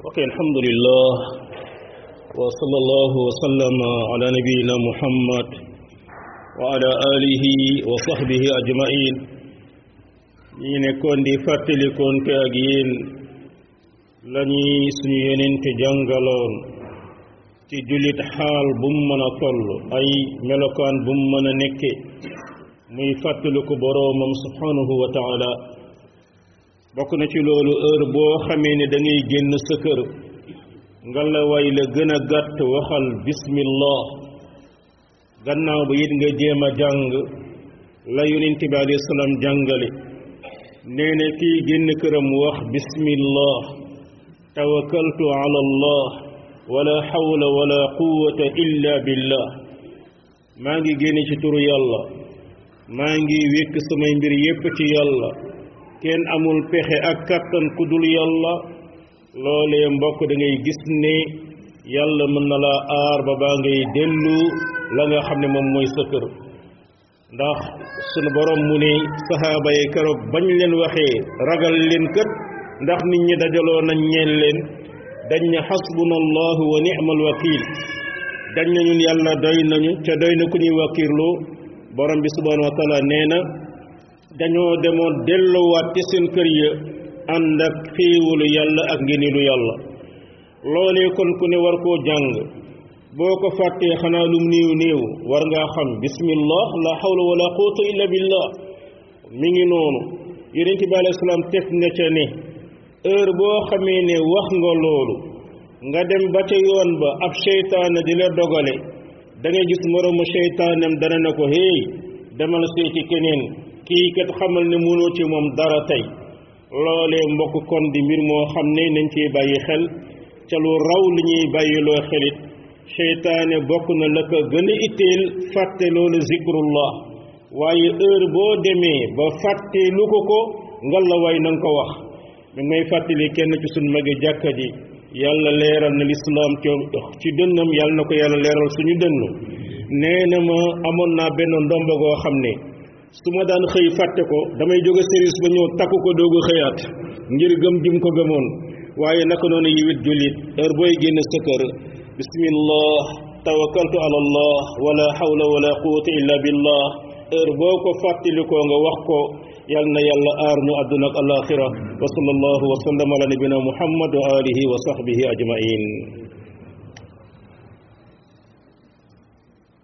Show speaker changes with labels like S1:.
S1: ok alhamdulillah wa sallallahu wa sallama ala nabiyina muhammad wa ala alihi wa sahbihi ajmain ñi nekkoon di fàttalikoon te ak yéen lañuy suñu yenente jàngaloon ci jullit xaal bu mu mën a toll ay melokaan bu mu mën a nekke muy fàttaliku boroomam subhanahu wa taala bokk na ci loolu heure boo xamee ne da ngay génn sa kër nga la way la gën a gàtt waxal bismillah gannaaw ba it nga jéem a jàng la yonent bi alayhi salaam jàngale nee na kii génn këram wax bismillah tawakkaltu ala allah wala hawla wala quwwata illa billah maa ngi génn ci turu yàlla maa ngi wékk samay mbir yépp ci yàlla kenn amul pexe ak kàttan ku dul yàlla loolee mbokk da ngay gis ne yàlla mën na laa aar ba baa ngay dellu la nga xam ne moom mooy sa kër ndax sunu borom mu ne saxaaba yi keroog bañ leen waxee ragal leen kët ndax nit ñi dajaloo nañ ñeen leen dañ ne xasbuna allahu wa ni'mal wakil dañ na ñun yàlla doy nañu ca doy na ku ñuy wakiirloo borom bi subhanahu wa taala nee na dañoo demoon delluwaat ci seen kër ya ànd ak xéewalu yàlla ak ngéneelu yàlla loolee kon ku ne war koo jàng boo ko fàttee xanaa lum néew néew war ngaa xam bismillah la hawla wala quwwata illa billah mi ngi noonu yonent bi alayhi salaam teg na ca ne heure boo xamee ne wax nga loolu nga dem ba ca yoon ba ab seytaane di la dogale da ngay gis moroomu seytaanem dana ne ko hey demal seeti keneen kii kat xamal ne mënoo ci moom dara tey loolee mbokk kon di mbir moo xam ne nañ ciy bàyyi xel ca lu raw li ñuy bàyyiloo xelit seytaane bokk na la ko gën a itteel fàtte loolu zikrullah waaye heure boo demee ba fàtte lu ko ko ngal la way na nga ko wax mi may fàttali kenn ci suñu magi jàkka ji yàlla leeral na lislaam ci dënnam yàlla na ko yàlla leeral suñu dënn nee na ma amoon naa benn ndomba goo xam ne su ma daan xëy fàtte ko damay jóge service ba ñëw takku ko doogu xëyaat ngir gëm jim ko gëmoon waaye naka noonu yiwit jullit heure booy génn sa kër bismillah tawakkaltu ala allah wala hawla wala quwwata illa billah heure boo ko fàttalikoo nga wax ko yal na yàlla aar ñu àdduna ak alaxira wa sallallahu wa sallam ala nabina muhammad wa alihi wa sahbihi ajmain